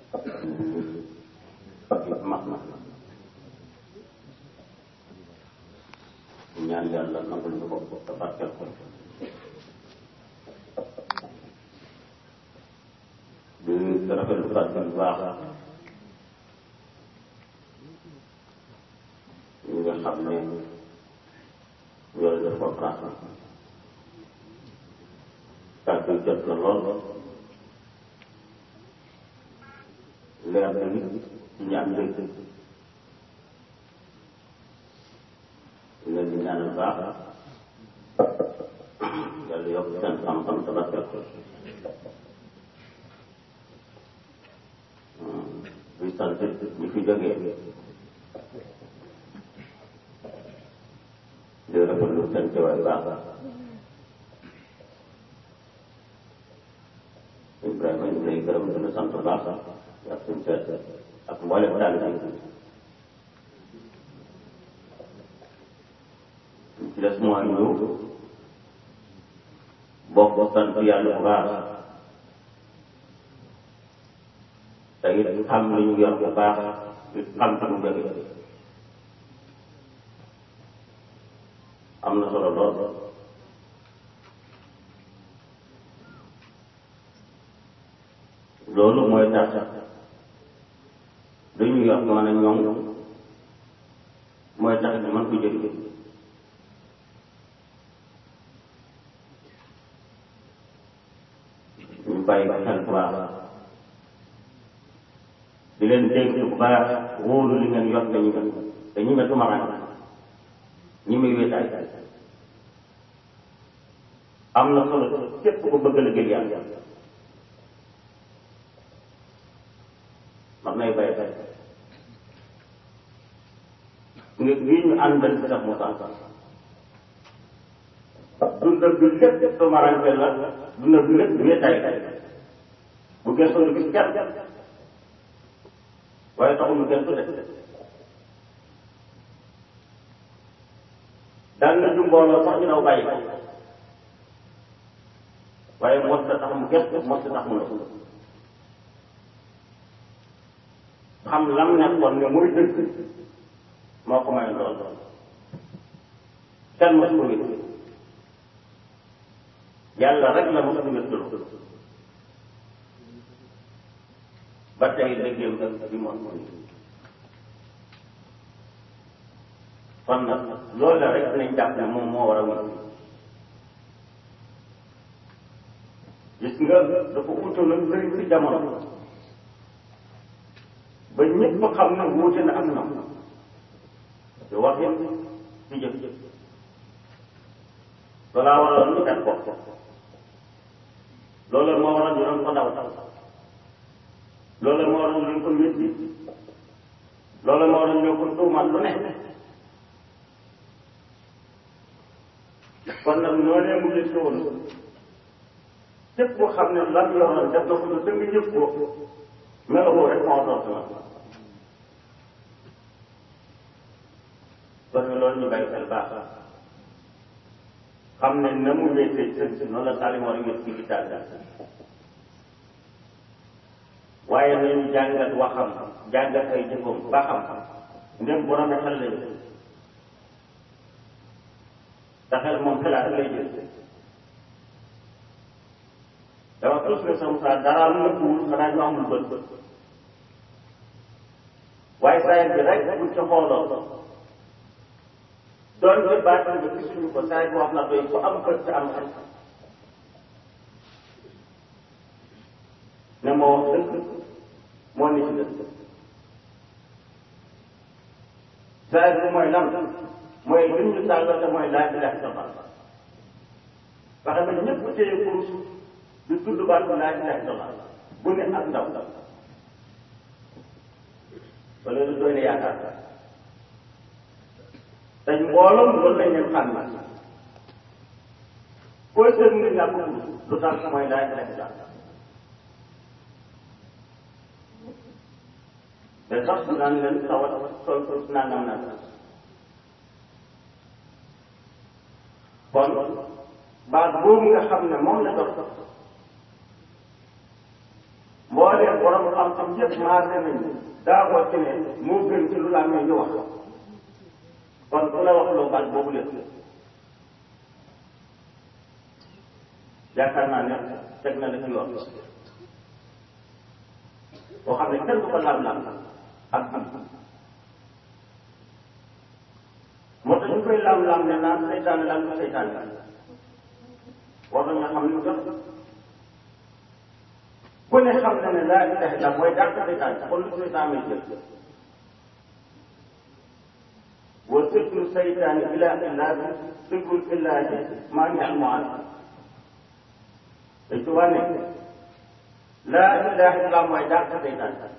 mag na ñaan yàlla nangul ñu ko te barkeel ko di rafetlu kàddu bu baax ñi nga xam ne ñoo def conférence kàddu yi jot na lool leer na nit ci ñaan dëgg leen di ñaanal baax yàlla yokk seen xam-xam te barkeel ko di sant ñi fi jógee di rafetlu seen teewaay baax Ibrahima ñu lay gërëm di la sant baax ak suñu seet ak mboolem taalibe yi ci des mooy ñu bokk sant yàlla bu baax te it xam li ñu yor bu baax it xam fi mu jóge am na solo lool loolu mooy tax lu ñu yor mën a ñoŋ mooy tax ñu mën ko jëriñ ñu bàyyi xel bu baax di leen dégg bu baax wóolu li ngeen yor dañu nga te ñi nga tumaraan ñi muy wéetaay am na solo képp ko bëgg la gën yàlla mag nay bay bay nga lii ñu àndal si sax mu sax dundal bi lépp tumarante la dundal bi lépp wéetaay bu gëstoo du gis kenn waaye taxul mu gëstu de daan na ju mbooloo sax ñu daw bàyyi ko waaye mos la tax mu gëstu mos la tax mu nëb xam lam nekkoon ne muy dëgg moo ko may lool kenn mos ko wét yàlla rek la mos ko wéttul ba tey dëggeem bi moom kon nag loolu la rek dinañ jàpp ne moom moo war a wut gis nga dafa utoon nag bëri ci jamono ba ñëpp xam ne wuute na ak ñoom te waxin ci jëf loolaa waroon ñu def ko loolu moo waroon ñu doon ko daw loolu moo waroon ñu ko wéddi loolu moo waroon ñoo ko tuumal lu ne kon nag noonee mu gis woon képp koo xam ne lan yoroon def na ko lu dëng ñëpp ko meloo rek moo doon sama kon loolu ñu bàyyi xel baax xam ne na mu wéetee sën si noonu la Salim war a wéet ci gittaal waaye nañu jàngat waxam jàngat ay jëfam ba xam ndem borom xel lañu te xel moom xelaat lay jël dama tus ne sama saa dara nëbbuwul xanaa ñu amul bët waaye saa bi rek buñ ca xooloo doon bi baatin ba gisuñu ko saa bi wax na doy ku am bët te am xel ne moo wax dëgg moo ni ci dëgg saa bi mooy lan mooy lim ñu tàggal te mooy laa ilaha illallah fexe ba ñëpp téye kurus di tudd baat bi laa ilaha illallah bu ne ak ndaw wala lu doy na yaakaar te mbooloom loolu lañ leen xam na koy seen nga ñàkk kurus lu tax mooy laa ilaha illallah te sax naan leen tawat sol sol nangam nangam kon baat boobu nga xam ne moom la doon mbooleem borom xam xam-xam yëpp maase nañu daa ko ci ne moo gën ci lu laa ñu wax kon ku la wax loo baat boobu lépp yaakaar naa ne teg na la ci yoon boo xam ne kenn du ko laam-laam ak am moo tax ñu koy laam-laam ne naan seytaane daal du seytaane war nañ nga xam li mu dox ku ne xam na ne laa ilaha illa mooy dàq seytaane kon lu seytaane may jël wa sirru seytaane ila illaahi sirru illaahi maa ngi am maan dañ tubaa ne laa ilaha illa mooy dàq seytaane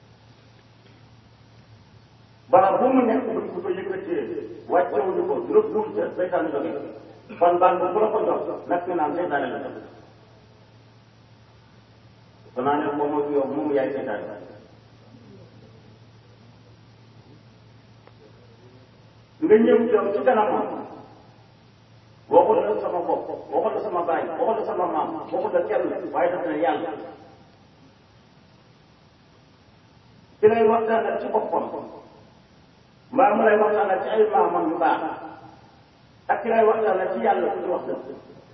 bara bu mu nekk buñ ko ko yëkkatee wàccewuñu ko nëbbuwul ca seytaane jóge kon baal bu la ko jox nag nga naan seytaane la jox kon naa ne moom mooy yow moom yaay seytaane nga ñëw yow ci kanamam waxul la sama bopp waxul la sama baay waxul la sama maam waxul la kenn waaye daf ne yàlla ci lay waxtaan ci boppam mbaa mu lay waxtaan ci ay maamam yu baax ak ci lay waxtaan ci yàlla ku ci wax dëgg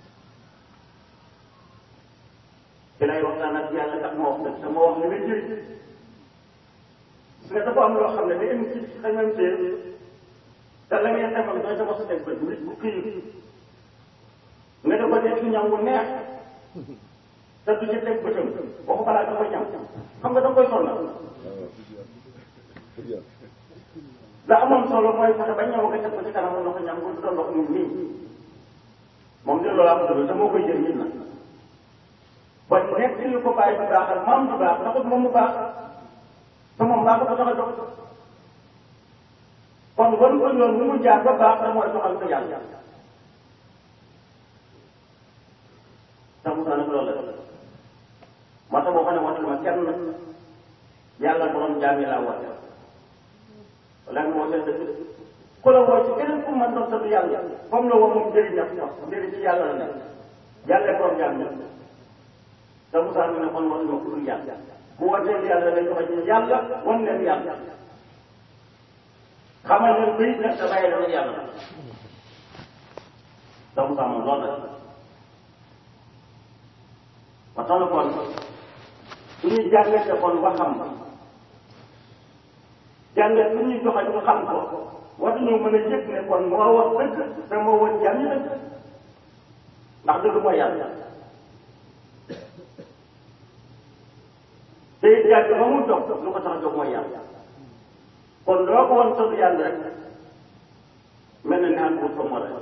ci lay waxtaan ak yàlla tax ma wax dëgg te ma wax li nga jëriñ parce que dafa am loo xam ne day am ci xamante te la ngeen defal dooy sa wax sa teg bët nit bu kii nga dafa def ci ñam wu neex te du ci teg bëtam waxu balaa da koy ñam xam nga da koy sonnal la amoon solo mooy fexe ba ñëw nga teg ko ci kanam ndox ñam ko du doon ndox mu nii moom de loolu am dëgg te moo koy jël nit na ba nekk li ko bàyyi bu baaxal maam bu baax taxut moom mu baax te moom baax ko tax a jox kon wan ko yoon mu mu jaar ba baax da mooy doxal ko yàlla te mu nag loolu la moo tax boo xam ne watul ma kenn yàlla borom jaam yi laa woote wala nga woote dëgg ku la woo ci keneen ku mën doon sa yàlla comme la woo moom njëriñ ñaf ñaf njëriñ ci yàlla la nekk yàlla borom jaam ñëpp te Moussa mi ne kon watul ma ku dul yàlla bu wootee yàlla dañ ko ci yàlla wan leen yàlla xamal leen bëy nag te bàyyi leen yàlla te Moussa moom loolu la ba tax na kon su ñuy jàngate kon waxam jàngat su ñuy joxe ñu xam ko war nañoo mën a yëg ne kon moo wax dëgg te moo woon jàmm dëgg ndax dëgg mooy yàlla te it yàgg ba mu dox lu ko tax a jóg mooy yàlla kon loo ko woon sotti yàlla rek mel na ne ak pour ko moo rek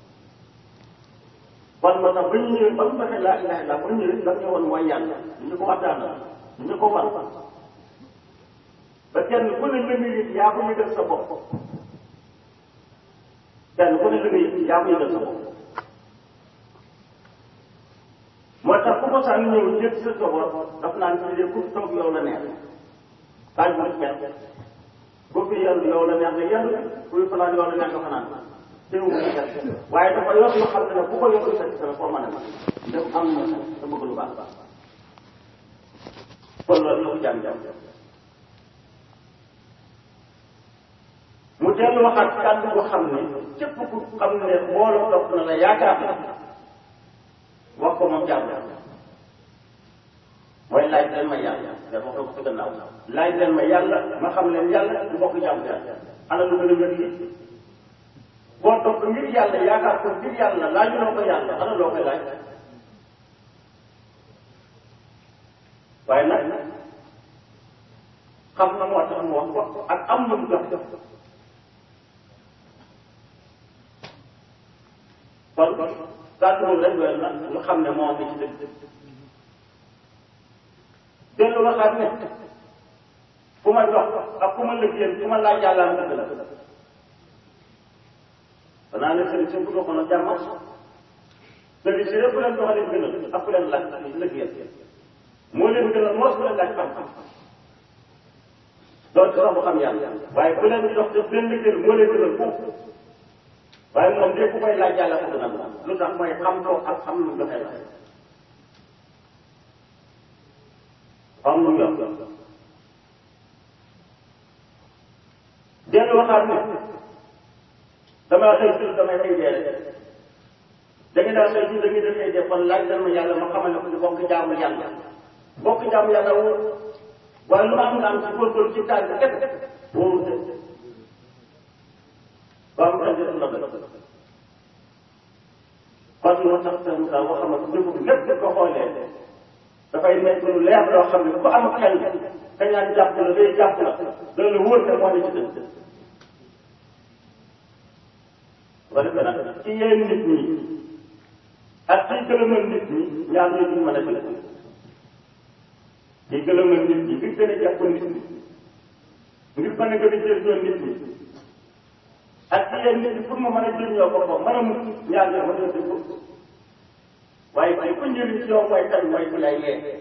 kon moo tax ba ñu ñëwee ba mu fexe laa ilaha illa ba ñu ñëwee la ñu woon mooy yàlla ñu ko waxtaan ñu ko war ba kenn ku ne la nga yëg yaa ko yëgal sa bopp kenn ku ne la nga yëg yaa ko yëgal sa bopp moo tax ku ko sànni ñëw jël sa soxor daf naan ci de ku toog yow la neex bañ bu kenn ku fi yenn yow la neex ne yenn kuy fanaan yow la neex nga fanaan teewu mu kenn waaye dafa yor lu xam ne ne ku ko yor sa sa foo mën a dem am na sa bëgg lu baax kon loolu la ko jàm jàm mu dellu waxaat kàddu boo xam ne képp ku xam ne mbooloo topp na la yaakaar wax ko moom jàmm mooy laaj leen ma yàlla da wax ko ci gannaaw laaj leen ma yàlla ma xam leen yàlla du bokk jàmm yàlla ana lu gën a wér lii boo topp ngir yàlla yaakaar ko ngir yàlla laajuloo ko yàlla ana loo koy laaj waaye nag xam na moo tax mu wax ko ak am na mu jox kon kàddu boobu rek doy na ñu xam ne moo ngi ci dëgg dellu waxaat ne fu ma jox ak fu ma liggéeyal fu ma laaj yàlla am dëgg la xanaa ne sëriñ sëriñ bu doxoon a jàmm sëriñ si yëpp leen doxalee gënal ak ku leen laaj liggéeyal moo leen gënal moos ku leen laaj xam-xam loolu sax bu xam yàlla waaye ku leen di dox def leen liggéeyal moo leen gënal foofu waaye moom lépp koy laaj yàlla ko gënal la lu tax mooy xam ko ak xam lu joxe la xam lu yor dañuy waxaat ne damaa xëy si damay xëy dee rek da ngeen daal xëy si da ngeen xëy dee kon laaj ma yàlla ma xamal ne ko bokk jaamu yàlla bokk jaamu yàlla wóor waaye lu ma am naan ci góorgóorlu ci taal bi kese wóorul de waaw mu andi la bëgg kon moo tax seen Moussa boo xamante ne dëgg lépp ko xoolee dafay nekk lu leer loo xam ne ku am xel ka ñaan jàpp la day jàpp la dana la wóor ne moo ne ci dëgg ba defee nag ci yéen nit ñi ak ci gëlëmal nit ñi ñaar ñoo duñ mën a jël ci gëlëmal nit ñi ngir gën a jàpp nit ñi ngir mën a gën a jëriñoo nit ñi ak ci yéen nit ñi pour mu mën a jëriñoo ko ko mën a mucc ñaar ñoo mën a dëgg waaye waaye ku njëriñ ci yow mooy kan mooy ku lay yee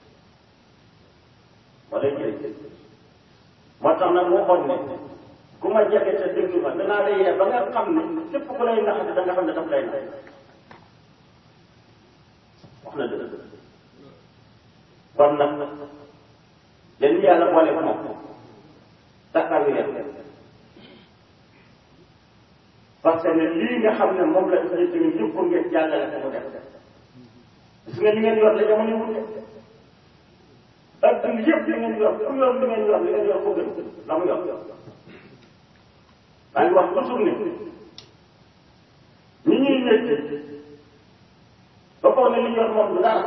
wala jëriñ moo tax nag waxoon ne ku ma jege te déglu ma danaa lay yee ba nga xam ne képp ku lay naxate da nga xam ne daf lay nax wax na dëgg kon nag leen yàlla boole ko moom taxaw leen parce que lii nga xam ne moom la ñu tamit yëpp pour ngeen jàllale ko mu def gis nga li ngeen yor la jamono wute adduna yëpp li ngeen yor ku yor li ngeen yor li ngeen yor ko gën la mu yor maa ngi wax toujours ne ñi ñuy wécc ba foog ne li ñu yor moom du dara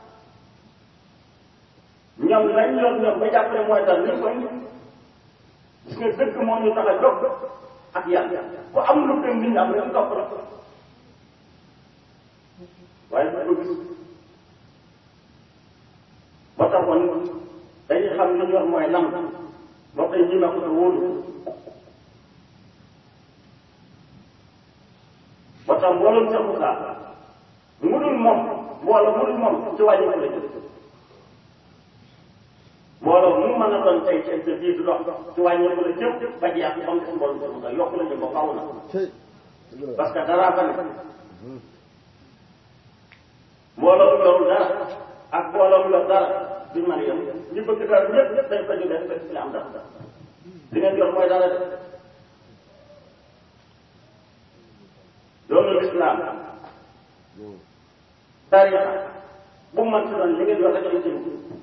ñoom lañ yor ñoom ba jàpp ne mooy dara ñu koy gis nga dëgg moo ñu tax a jóg ak yàlla ku am lu gën nit ñi am rek topp la waaye du ko gis ba taxoon dañuy xam li ñu wax mooy lam moo koy ñi ma ko te wóolu ba tax mbooloom sa Moussa mudul moom mbooloo mudul moom ci wàññi ko la jëm mbooloo mu mën a doon tey ci sa biir du dox ci wàññi ko la jëm ba jeex ba mu des mbooloo sa Moussa yokk la jëm ba faaw na parce que dara fa ne mbooloo mu yorul dara ak mbooloo mu yor dara duñ mën a yem ñu bëgg dara ñëpp dañ ko jógee fekk ci am dara li ngeen yor mooy dara de loolu lislaam tarixa bu mu mën si doon li ngeen yor rek lañ jëm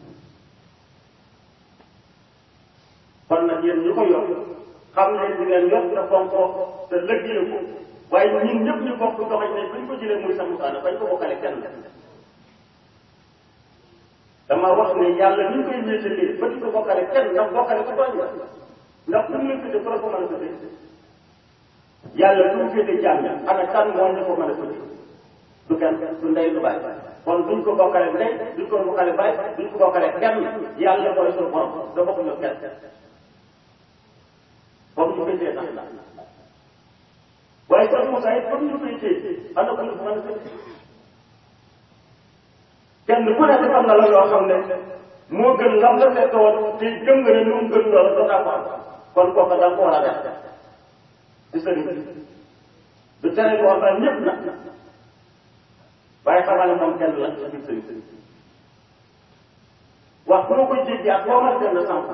kon nag yéen ñu ko yor xam leen di ngeen yor te fonk ko te lëggee ko waaye ñun ñëpp ñu bokk doxañ ne buñ ko jëlee muy sa musaana bañ ko bokkale kenn dama wax ne yàlla ni ñu koy wéetalee ba di ko bokkale kenn ndax bokkale ko tooñ la ndax bu ñu la tuddee ko la ko mën a tuddee yàlla du mu féete jàmm ana kan moo ñu ko mën a tuddee du kenn du ndey du bàyyi kon duñ ko bokkale ndey duñ ko bokkale bàyyi duñ ko bokkale kenn yàlla mooy suñu borom da bokkuñu kenn comme ñu koy téye tax la waaye sax Moussa it comme ñu koy téye ana ko ñu ko mën a tuddee kenn ku ne xam na la loo xam ne moo gën lam la fekk woon te gëm nga ne lu mu gën loolu doo daa ko am kon kooka da nga ko war a def ci sëriñ bi du tere ko wax ñëpp nag waaye xamal ne moom kenn la ci biir sëriñ wax bu ma koy jéggi ak boo mën a dem na sànq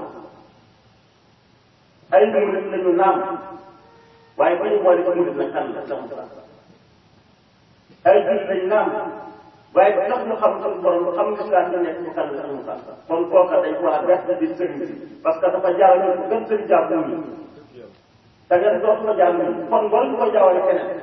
ay murit lañu naam waaye ba ñu boole ci murit nag kan la sama ay jullit lañu naam waaye ba tax ñu xam suñu borom xam lislaam ñu nekk ci kan la suñu kan kon kooka dañ ko war a def di sëriñ si parce que dafa jaar ñu gën sëriñ jàpp ñu da ngeen dootu ko jaar ñu kon waruñu ko jaawale keneen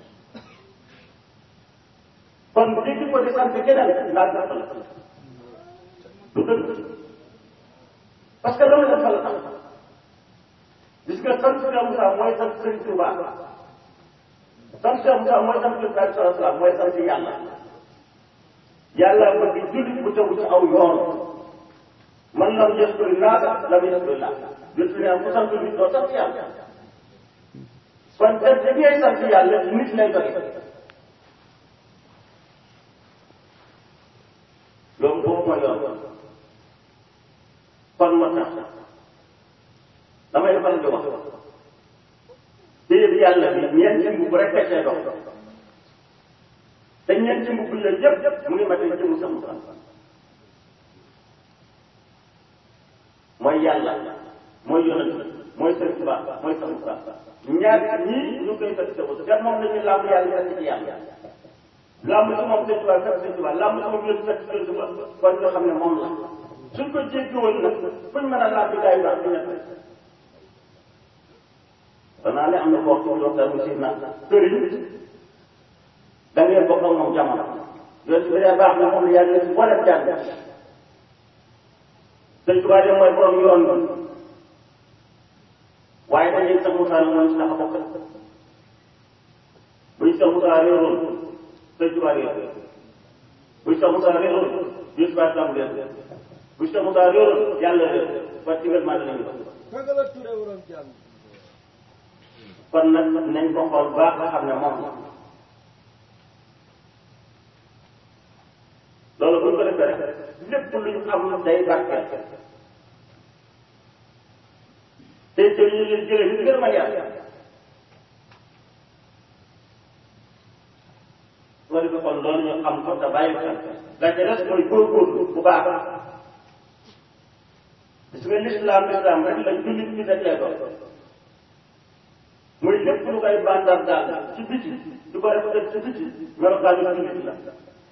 kon dégg ko di sant keneen laa gàttal du dëgg parce que loolu dafa la tax gis nga sant Cheikh Moussa mooy sant Sëriñ Touba sant Cheikh Moussa mooy sant Yonent bi sallallahu alayhi wa sallam mooy sant yàlla yàlla bëgg jullit bu tegu ci aw yoon man lam yashkuri naasa lam yashkuri llah jot ne ku sant nit doo sant yàlla kon te da ngay sant yàlla nit lay doge loolu boobu mooy yoon kon moo tax damay faral di wax téye yàlla bi ñeenti mbubb rek fekkee dox te ñeenti mbubb yooyu yëpp mu ngi matee jëmu sa Moussa mooy yàlla mooy yonent mooy sëriñ Tuubaa mooy sëriñ Tuubaa ñaar ñii ñu koy fekk sa bopp te moom dañuy làmb yàlla fekk ci yàlla làmb si moom sëriñ Tuubaa fekk sëriñ Tuubaa làmb si moom yëpp fekk sëriñ Tuubaa kon ñu xam ne moom la suñ ko jéggi woon nag fuñ mën a làmb gaa yi wax du ñett danaa ne am na boo xam ne waxtaan bi si na sëriñ da ngeen bokk ak moom jamono yooyu su dee baax na moom la yàlla si boole jàng sëñ Tuubaa de mooy borom yoon bi waaye dañuy sax Moussa la mooy si tax a bokk buñ sax Moussa réeroon sëñ Tuubaa réer buñ sax Moussa réeroon Yeesu Ba Islam réer buñ sax Moussa réeroon yàlla réer ba ci ngeen maa dinañu kon nag nañ ko xool baax nga xam ne moom la loolu bu ñu ko defee rek lépp lu ñu am day barkeel tey jël ñu leen jëlee ñu gën a mën yàlla soo defee kon loolu ñu xam ko te bàyyi xel la ca des mooy góorgóorlu bu baax gis nga lislaam lislaam rek la jullit ñi dajee ko muy lépp lu koy bandar daal ci biti du ko def def ci biti melokaanu jullit la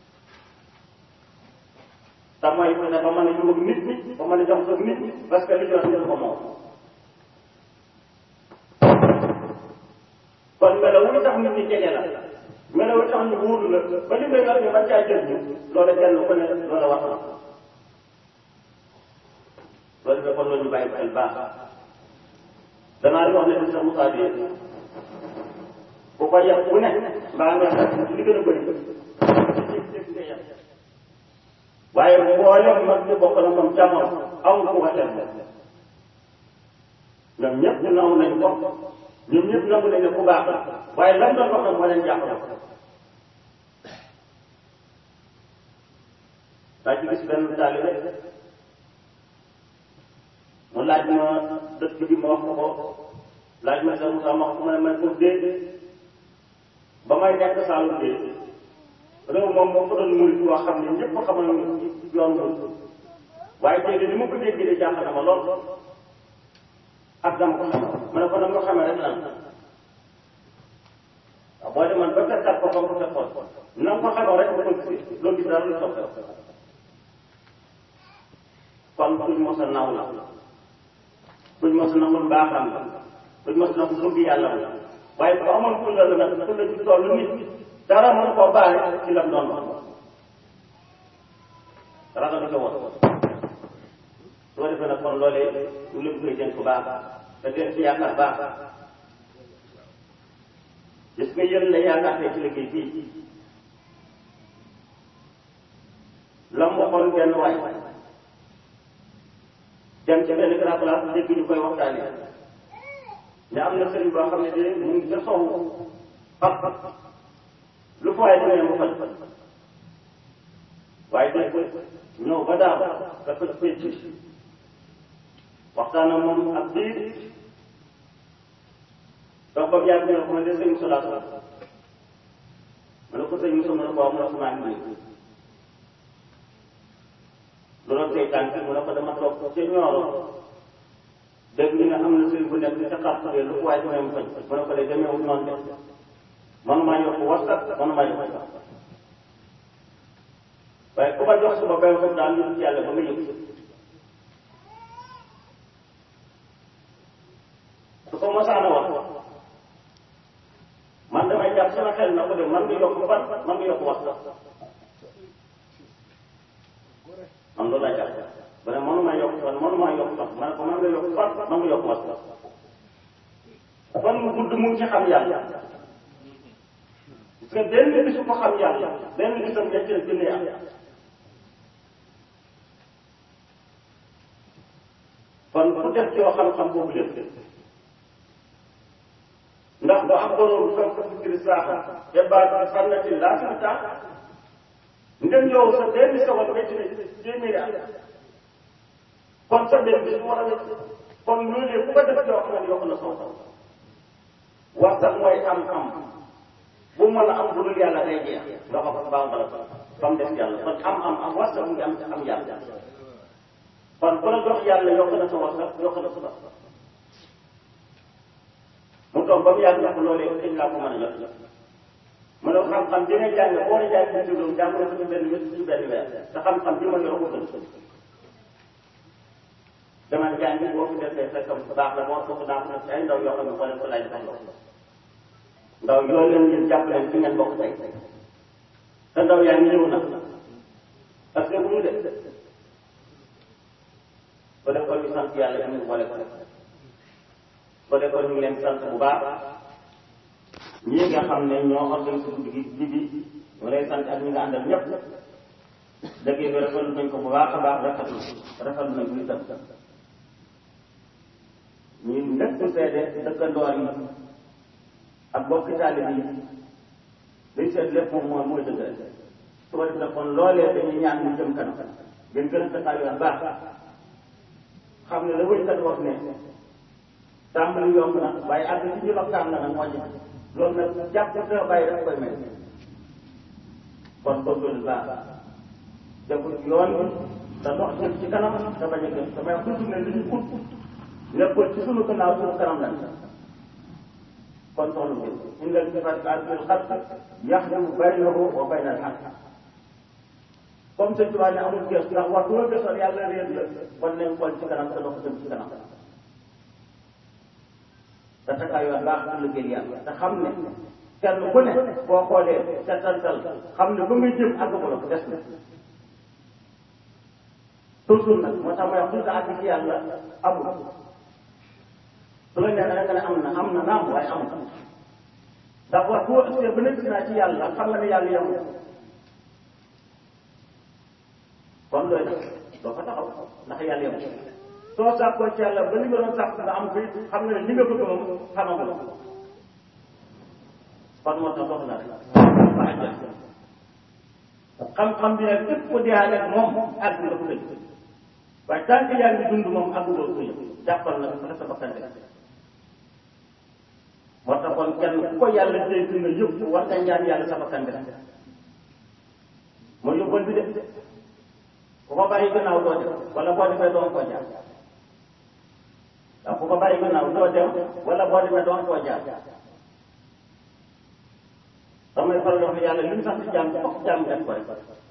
te mooy fexe ba mën a yóbbu nit ñi ba mën a jox ko nit ñi parce que li ñu wax ñu ko moom kon melaw wu tax nit ñi jege la melaw wu tax ñu wóolu la ba li ngay wax ñu mën caa jël ñu loolu kenn ku ne loolu wax na loolu dafa kon loolu ñu bàyyi xel baax danaa di wax ne sax Moussa bi ku ko yàq bu ne mbaa nga sax li gën a bëri waaye mboolem mag ñu bokk na moom jamono amul ku ko def ñoom ñëpp ñu naw nañ ko ñoom ñëpp nangu nañ ne ku baax la waaye lan doon wax nag moo leen jàpp daa ci gis benn taalibe mu laaj ma dëkk bi ma wax ko ko laaj ma sa Moussa ma wax ko ma ne man ko dee ba may nekk Saalum dee réew moom moo ko doon murit boo xam ne ñëpp xamal yoon murit waaye tey ni ma ko déggee de jàpp na ma lool ak dama ko xam ma ne ko nag nga xamee rek lan waaw boo demoon ba fekkat ko comme ko fekkoon na nga ko xamoo rek nga ko gis loo gis daal lu soppeeku kon kuñ mos a naw la kuñ mos a nangul baaxam la kuñ mos a nangul bëgg yàlla la waaye bu amoon fulla la nag fulla ci toll nit dara mën koo baale ci lam doon wax dara nga ko woon soo defee nag kon loolee ñu lépp koy jën ku baax te dee ci yaakaar baax gis nga yéen la yaakaar tey ci liggéey bii la mu waxoon benn waay dem ci benn grand place dégg ñu koy waxtaanee ne am na sëriñ boo xam ne de mu ngi ca sowu fap lu fa waay demee mu faj waaye dégg ñëw ba daaw da ko pénc waxtaan ak moom ak biir donc ba mu yàgg ñu ne ko man de sëñ Moussa laa soxla ma ne ko sëñ Moussa ma ne ko waaw mu ne ko maa ngi nii loolu tey tànk mu ne ko dama toog ca ñooro dégg ñu ne am na sëriñ bu nekk ca xar lu ko waay demee mu faj mu ne ko de demeewul noonu de manumaa yokk warsak manumaa yokk waaye ku ma jox suba bay ko daal ñu ci yàlla ba nga yëg su ko mosaana wax man damay jàpp sama xel na ko de man nga yokk fan man nga yokk wax man loolu laa jàpp ba ne mënuma yokk fan mënuma yokk fan ma ne ko man nga yokk fan man nga yokk wax fan mu gudd mu ngi ci xam yàlla parce que benn bisu ko xam yàlla benn bisam ñett la junne yàlla kon ku def ci yoo xam-xam boobu lépp ndax bu am borom fekk ko fikri saaxa te baat sànnati laa fi tax ndem yow sa benn seconde métti na téeméeri at kon sa benn bis war a wécc kon loolu yëpp ku ko def yoo xam ne yokk na soo taw wax sax mooy am-am bu mën a am bu dul yàlla day jeex nga ko fa baax bala ba mu des yàlla kon am-am am wax sax mu ngi am am yàlla kon ku la jox yàlla yokk na sa wax sax yokk na sa baax ba mu yàgg ndax loolee dañ laa ko mën a jot mu ne xam-xam bi nga jàng boo la jàng ci juróom jàng ko ci benn bés ci benn weer te xam-xam bi ma yor ko gën dama jàngi boo fi defee fekkam bu baax la moo ko naa ko ci ay ndaw yoo xam ne boo leen ko laaj defal la ndaw yooyu leen ngeen jàpp leen fi ngeen bokk tey te ndaw yaa ngi ñëw nag parce que bu ñu def ko def ko ñu sant yàlla ñu boole ko ko def ko ñu ngi leen sant bu baax ñii nga xam ne ñoo organisé guddi gi ji bi ñu lay sant ak ñi nga àndal ñëpp dëgg bi rafetlu nañ ko bu baax a baax rafetlu rafetlu nañ ko itam ñu nekk seede dëkkandoor yi ak bokki taalib yi liñ seet lépp moom mooy mooy dëgg su ko defee kon loolee dañuy ñaan ñu jëm kanam gën gën a taxawaat baax xam ne la wëykat wax ne tàmbali yomb na waaye àgg ci ñu waxtaan na nag moo ci loolu nag jàpp sa bàyyi daf koy may kon góorgóorlu baax def yoon bi te dox jëm ci kanam te bañ a gëm damay wax toujours ne li ñu ut nekkul ci sunu gannaaw sunu kanam lañ kon soxna bi inda al-ittifaq bil xalq yaxdam baynahu wa bayna al-haq comme sëñ Tuubaa ne amul gës ndax wax doo gëstoon yàlla réer la kon nañ xool ci kanam te dox jëm ci kanam te takkaay yoon baax pour liggéey yàlla te xam ne kenn ku ne boo xoolee setantal xam ne ba nga jëm àggagula ko des na toujours nag moo tax may wax duñ ko àgg ci yàlla amul su la neexee rek nga ne am na am na naam waaye amul ndax wax boo ëppee ba nekk naa ci yàlla xam nga ne yàlla yamul kon looy def doo ko taxaw ndax yàlla yamul soo sàkkoo ci yàlla ba li nga doon sàkk nga am ko it xam nga ne li nga bëgg moom xamagul kon moo tax soxla rek ba àjjal xam-xam bi nag képp ko deeaale ak moom àgg nga ko dëgg waaye tant que yaa ngi dund moom àgguloo ko yëpp jàppal na ko sa bakkan rek moo tax kon kenn ku ko yàlla dégg nga yëpp war nga ñaan yàlla sa bakkan rek mooy yóbbal bi de ku ko bàyyi gannaaw doo dem wala boo defee doon koo jaar waaw ku ko bàyyi gannaaw doo dem wala boo demee doon koo jaar damay faral wax ne yàlla li mu sax ci jàmm fokk jàmm def ko rek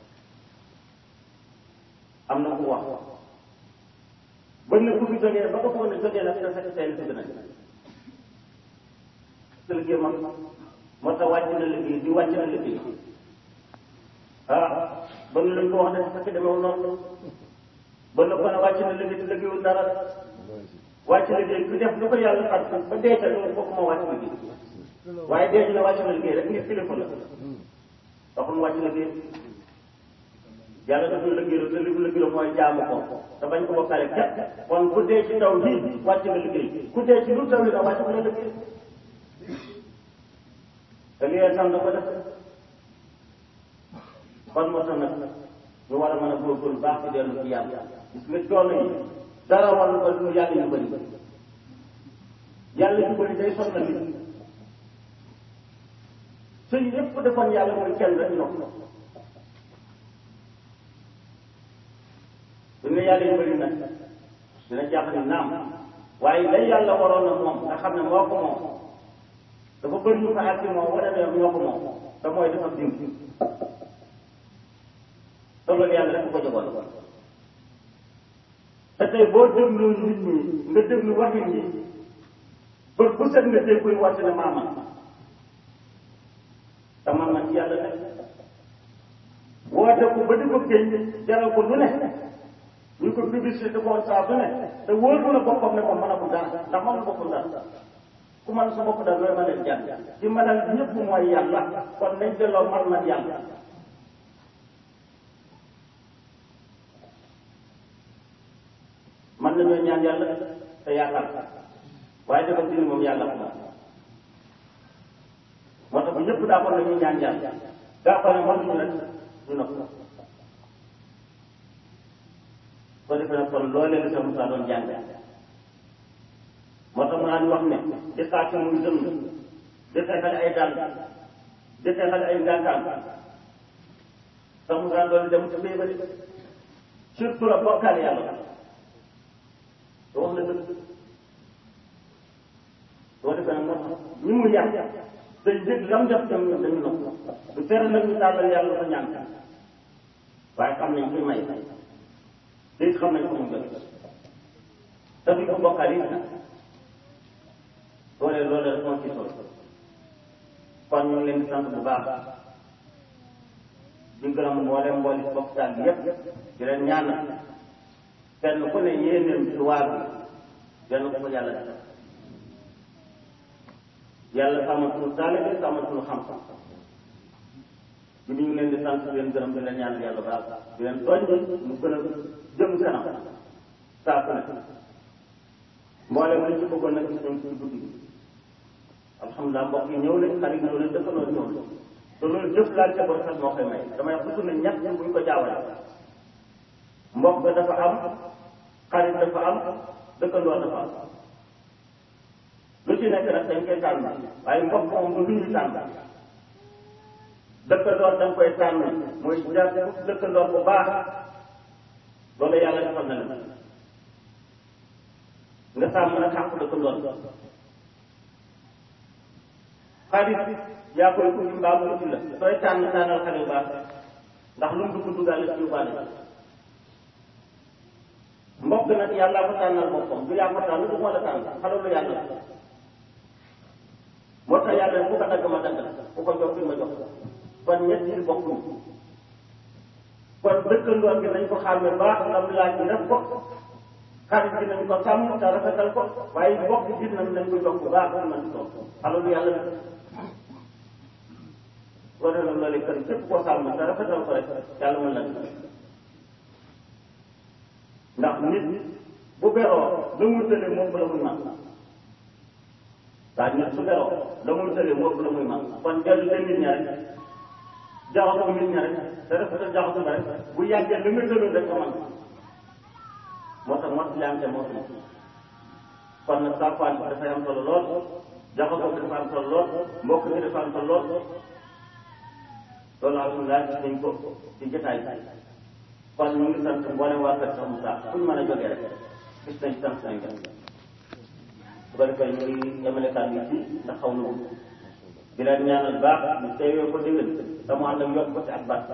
am na ku wax ba ne ku fi jógee ba ko foog ne jógee nag dina fekk seen si nañ te liggéey man moo tax wàcc na liggéey di wàcc na liggéey ah ba nu lañ ko wax ne fekk demewul noonu ba ne ko ne wàcc na liggéey te liggéeyul dara wàcc liggéey ku def lu ko yàlla fat ba dee ca loolu fokk moo wàcc liggéey waaye dee ñu ne wàcc na liggéey rek nit kilifa la waxul wàcc liggéey yàlla dafa liggéey te li mu liggéey mooy jaamu ko te bañ ko bokkale képp kon ku dee ci taw bi wàcc nga liggéey ku dee ci lu taw yi nag wàcc nga liggéey te liggéey tam da ko def kon moo tax nag ñu war a mën a góorgóorlu baax ci dellu ci yàlla gis nga coono yi dara wàllu ko lu yàlla yu bëri yàlla yu bëri day sonn nit sëy yépp defoon yàlla mooy kenn rek ñoom su ne yàlla yu bëri nag dina jàpp ni naam waaye lay yàlla waroon na moom nga xam ne moo ko moom dafa bëri ñu ko àgg moom wala ne ñoo ko moom te mooy dafa dim te loolu yàlla rek ko jogoon te tey boo déglu nit ñi nga déglu waxin yi ba bu set nga dégg koy wàcc ne maama te man man yàlla ne woote ko ba di ko génn jaral ko lu ne ñu ko publicité ko saa su ne te wóor mu na boppam ne ko mën a ko dara ndax mën na boppam dara ku mën sa bopp dara looy mën leen jàng ci mënal ñëpp mooy yàlla kon nañ delloo man man yàlla man nañoo ñaan yàlla te yaakaar waaye dafa dindi moom yàlla ko moom moo tax bu ñëpp daa ko nañu ñaan yàlla daa ko ne mënuñu rek du na ko ko defee nag kon loolee la sa Moussa doon jàng moo tax mu naan wax ne di xaati muy dënn di xeexal ay dàll di xeexal ay ngàntaan sa Moussa doon dem ci béy ba di surtout la bokkaale yàlla te wax na dëgg soo defee nag moo tax ñi mu yàq dañ dégg lam def tam dañu nopp du tere nag ñu tàllal yàlla ko ñaan waaye xam nañ koy may te it xam nañ ko mu gën te duñ ko bokkaal it nag loolee loolee rek moo ci solo kon ñu ngi leen di sant bu baax di gërëm mboolem mbooli bokk taal bi yépp di leen ñaanal kenn ku ne yéeneem ci waar bi benn ko ko yàlla def yàlla sàmmal suñu taalibe sàmmal suñu xam-xam di ñu ngi leen di sant di leen gërëm di leen ñaanal yàlla baax di leen tooñ mu gën a jëm kanam saa su ne mboolem li ci bëggoon nag gis nañ ci guddi gi alhamdulilah mbokk yi ñëw nañ xarit ñëw nañ dëkkandoo ñëw nañ te loolu jëf laal ca sax moo koy may damay wax toujours ne ñett bu ñu ko jaawale mbokk dafa am xarit dafa am dëkkandoo dafa am lu ci nekk nag dañ koy tànn waaye mbokk moom du lu ñuy tànn dëkkandoor da nga koy tànn mooy jàpp dëkkandoor bu baax loolu yàlla defal na la nga sàmm nag xàq dëkkandoor xarit yaa koy uti mbaa mu uti la sooy tànn tànnal xale yu baax ndax lu mu dugg duggaale ci yóbbaale mbokk nag yàlla ko tànnal boppam du yaa ko tànn du moo la tànn xale lu yàlla moo tax yàlla bu ko dagg ma dagg ku ko jox fi ma jox kon ñett yi bokkuñ kon dëkkandoor gi nañ ko xàmme baax lam laaj bi def ko xarit bi nañ ko sàmm te rafetal ko waaye mbokk bi nañ nañ ko jox bu baax man toog xale lu yàlla war na loolu kër képp koo sàmm te rafetal ko rek yàlla mën na ndax nit bu beroo la muy tëlee moom la muy man waa nit su beroo la muy tëlee moom la muy man kon dellu te nit ña rek jaxasoo nit ña rek te rafetal jaxasoo ba rek bu yàggee li nga tëloon rek ko man moo tax mot yante moo fi kon nag sàppaan bi dafay am solo lool jaxasoo bi dafa am solo lool mbokk bi dafa am solo lool loolu alhamdulilah gis nañ ko ci jotaay kon ñu ngi sant mboolem waa kër Cheikh Moussa fu ñu mën a jógee rek gis nañ sant nañ leen bu ko defee ñu ngi yemale kàddu yi fii ndax xaw na ko di leen ñaanal baax ñu teewee ko déwén te mu ànd ak yokk ko ci ak baat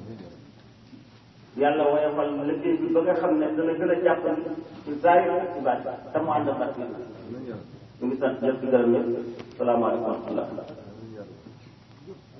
yàlla woyofal liggéey bi ba nga xam ne dana gën a jàppandi ci zaahir ak ci baat te mu ànd ak baat ñu ngi sant ñëpp di gërëm ñëpp salaamaaleykum wa rahmatullah